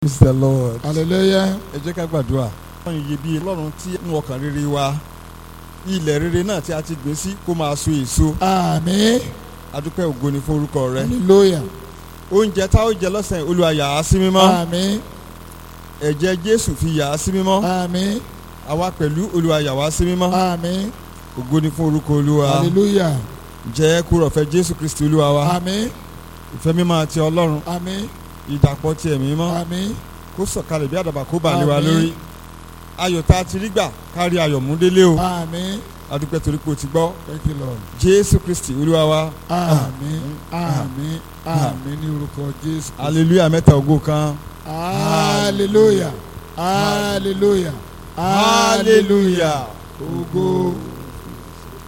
praise the lord. hallelujah ẹ jẹ́ ká gbàdúrà. ọlọ́run iyebíye ọlọ́run tí ń ọkàn rere wa ilẹ̀ rere náà tí a ti gbìn sí kó máa so èso àmín adúpẹ́ ògo ni fún orúkọ rẹ. hallelujah oúnjẹ tá ó jẹ lọ́sàn-án olúwa yà á sí mímọ́ àmín ẹ̀jẹ̀ jésù fi yà á sí mímọ́ àmín àwa pẹ̀lú olúwa yà wá sí mímọ́ àmín ògo ni fún orúkọ olúwa hallelujah jẹ́ kúrò ọ̀fẹ́ jésù kristi olúwa wa àmín ìfẹ́ mímọ́ àti ọlọ́run àmín ìdàpọ̀ ti ẹ̀mí mímọ́ àmín kó sọ̀kalẹ̀ bí àdàbà kó bà lé wa Àmín. lórí ayọ̀ tá a ti rí gbà kárí ayọ̀ mú délé o àmín adúpẹ́ torí pé o ti gbọ́ thank you lord jésù kristi olúwa wa àmín àmín àmín ní orúkọ jésù hallelujah mẹ́ta ògo kan hallelujah hallelujah hallelujah hallelujah ògo